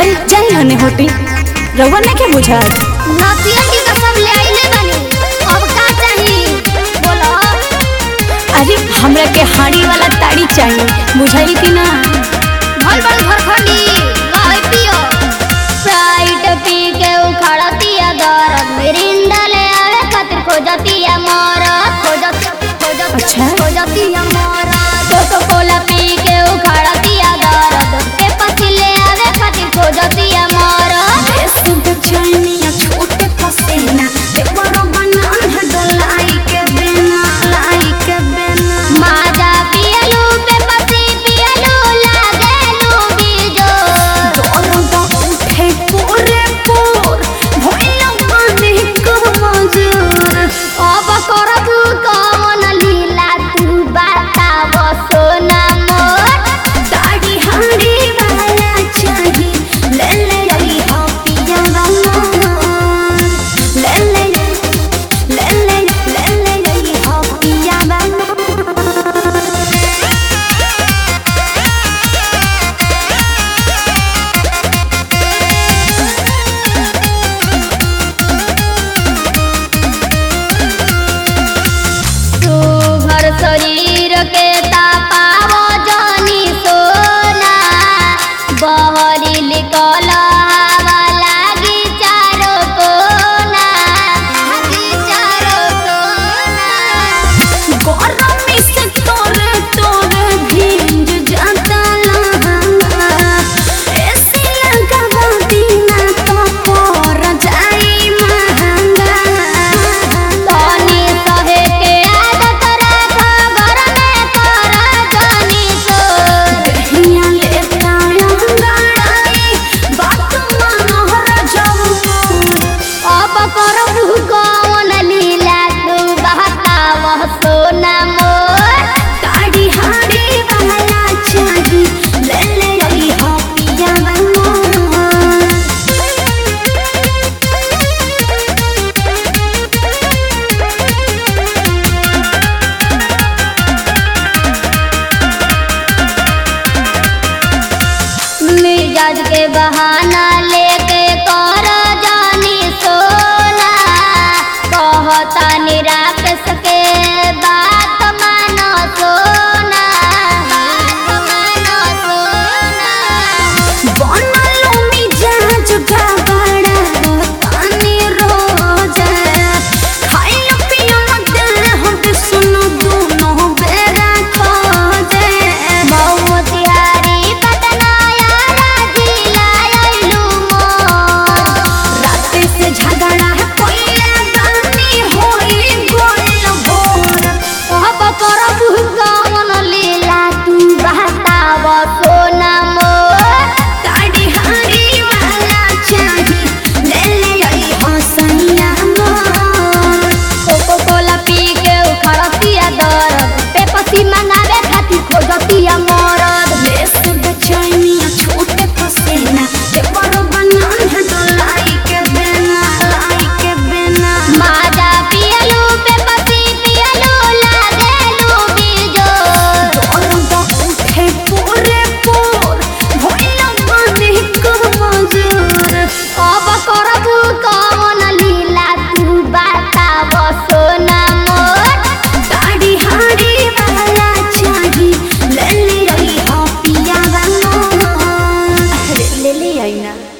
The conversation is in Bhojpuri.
अरे जाई हने होटी रउआ नहीं के बुझात नतिया की कसम ले आइले बानी अब का चाही बोलो अरे हमरा के हाड़ी वाला ताड़ी चाहिए बुझाई कि ना भल भल घरखंडी लहै पियो स्प्राइट पी के उखड़तिया दरद मिरिंडा ले आवे खातिर खोजतिया मरद खोजत खोजत अच्छा। खोजतिया मरद कोको कोला पी के उखड़तिया दरद के पसी ले आवे खातिर खोजतिया मरद माजा पियलू पे पसी पियलू लागेलू बीजो अब करबू कौन लीला तू बताव सोना मोर तू घर शरीर के तापाव जानी सोना बहरी लिकल हवा लागी चारो कोना लागी चारो कोना तनी सहे के आदत राख घर में कर जानी सोर अब करबू कौन लीला तू बहताव सोना मोर मिजाज के बहाना लेके कर जानी सोना कहता निराकस के बात मानो सोना बात मानो सोना मौतिहारी पटना यारा जिला अइलू मोर अब करबू कौन लीला तू बहताव सोना मोर कोको कोला पी के उखड़तिया दरद पेपसी मंगावे खातिर खोजतिया मरद माजा पियलू पेपसी पियलू लागेलू बीजो अब करबू कौन लीला तू बताव सोना मोर ले ले आई ना